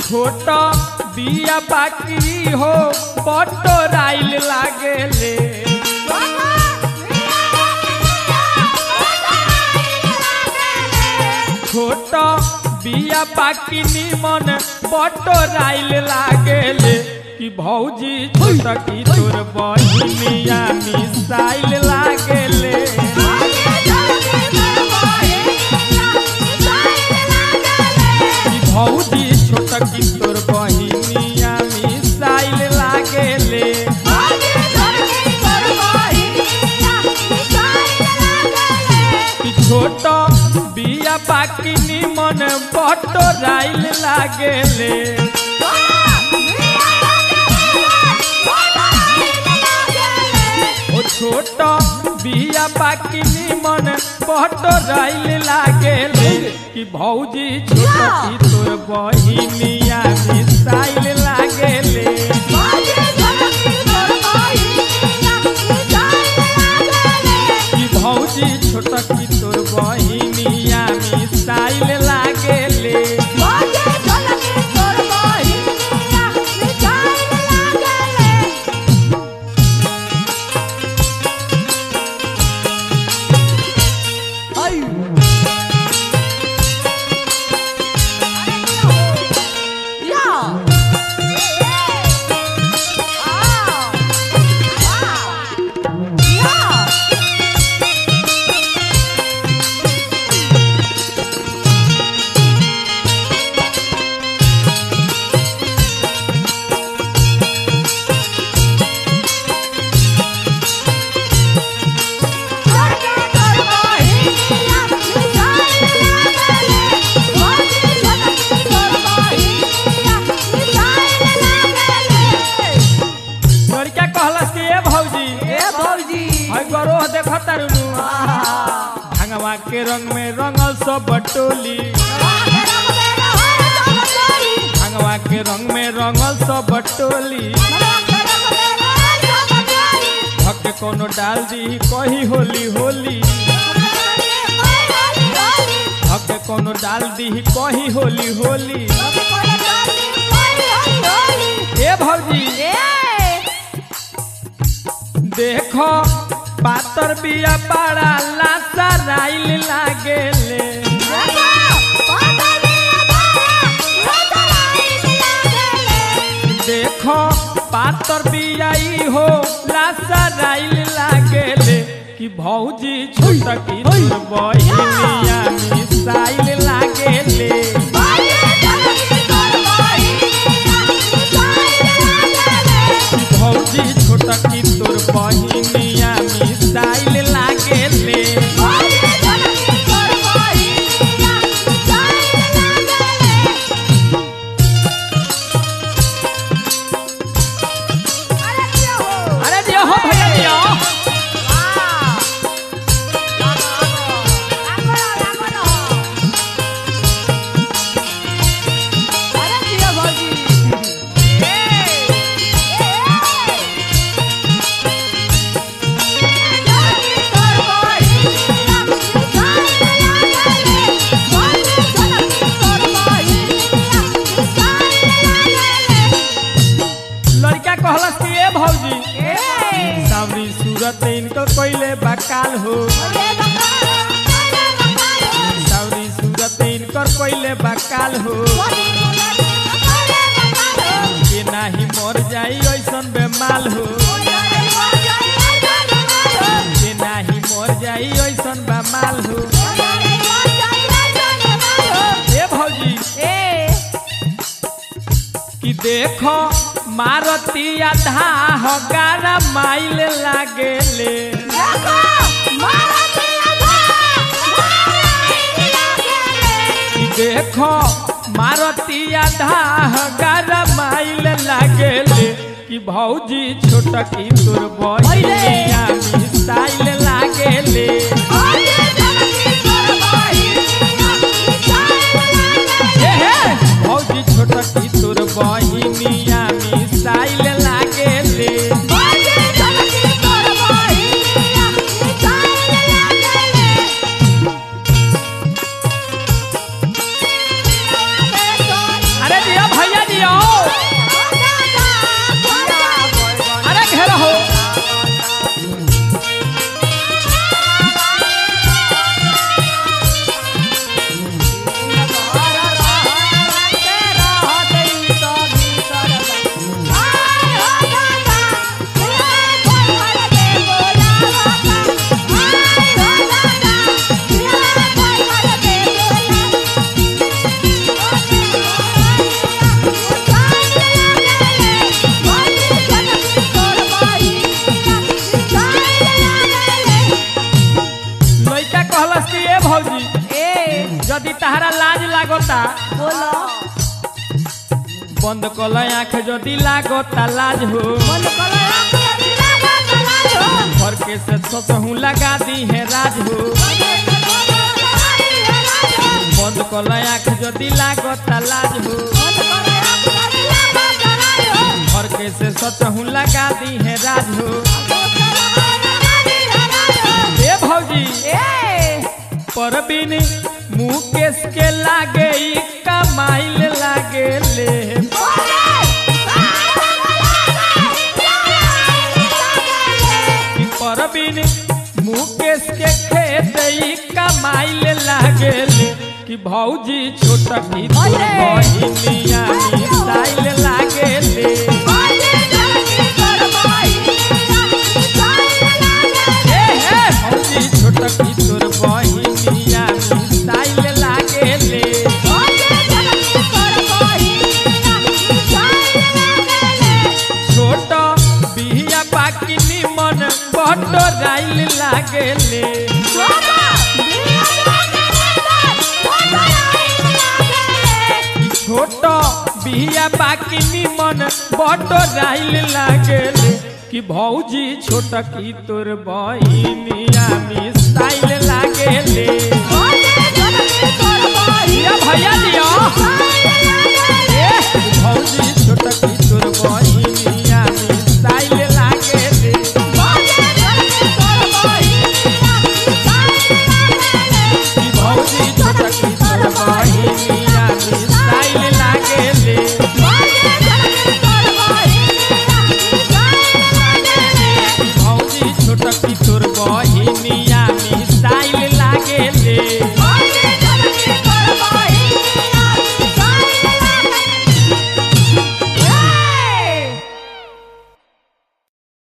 छोट बिया बाकी हो बटोराइल लागेले छोट बिया बाकी निमन बटोराइल लागेले कि भौजी छोट की तोर बहिनिया मिसाइल लागेले कि भौजी छोट की तोर बहिनिया मिसाइल लागेले कि छोट बिया बाकी निमन बटोराइल लागेले ओ छोट बिया बाकी निमन बटोराइल लागेले कि भौजी छोट की तोर बहिनिया मिसाइल लागेले कि भौजी छोट की तोर बहिनिया मिसाइल लागेले लड़का कहलस कि ए भौजी हई गरोह देखत तारुनु भंगवा के रंग में रंगल सब बटोली भंगवा के रंग में रंगल सब बटोली भक्त कोनो डाल दी कही होली होली भक्त कोनो डाल दी कही होली होली ए भौजी देखो पातर बिया पाड़ा लासा राइल लागेले देखो पातर बियाई हो लासा राइल लागेले कि भौजी छोट की तोर बहिनिया मिसाइल लागेले कि भौजी छोट की तोर बहिनिया मिसाइल लागेले अरे दियो हो भैया दियो लड़का कहलस कि ए भौजी सावरी सूरत इनकर पहले बकाल हो सावरी सूरत इनकर पहले बकाल हो के नाही मर जाई ऐसन बेमाल हो के नाही मर जाई ऐसन बेमाल हो ए भौजी कि देखो मारती आधा हगारा माइल लागेले कि देखो मारती आधा हगारा माइल लागेले कि भौजी छोट की तोर बहिनिया मिसाइल लागेले हे हे भौजी छोट की तोर बहिनिया मिसाइल लागेले अरे दिया भैया कहता बोलो बंद कल आँख जदि लागता लाज हो मन करो आंखें दिला गला हो घर के से ससहू लगा दी है राज हो बंद कल आँख जदि लागता लाज हो घर के से सचहू लगा दी है राज हो ए भौजी परबिन मुकेश के लागे ई कमाइल लागे ले कि परबिन मुकेश के खेत ई कमाइल लागे ले कि भौजी छोटकी तोर अरे! बहिनिया मिसाइल लागे ले ए हे भौजी छोटकी तोर बहिनिया मिसाइल लागे ले छोट बिहिया बाकी निमन बटो राइल लागे ले कि छोट बिहिया बाकी निमन बटो राइल लागे ले कि भौजी छोटकी तोर बहिनिया मिसाइल लागे ले दिया भैया दिया ए भौजी छोटकी तोर बहिनिया मिसाइल लागे ले कि भौजी छोटकी तोर बहिनिया मिसाइल लागे ले कि भौजी छोटकी तोर बहिनिया मिसाइल लागे ले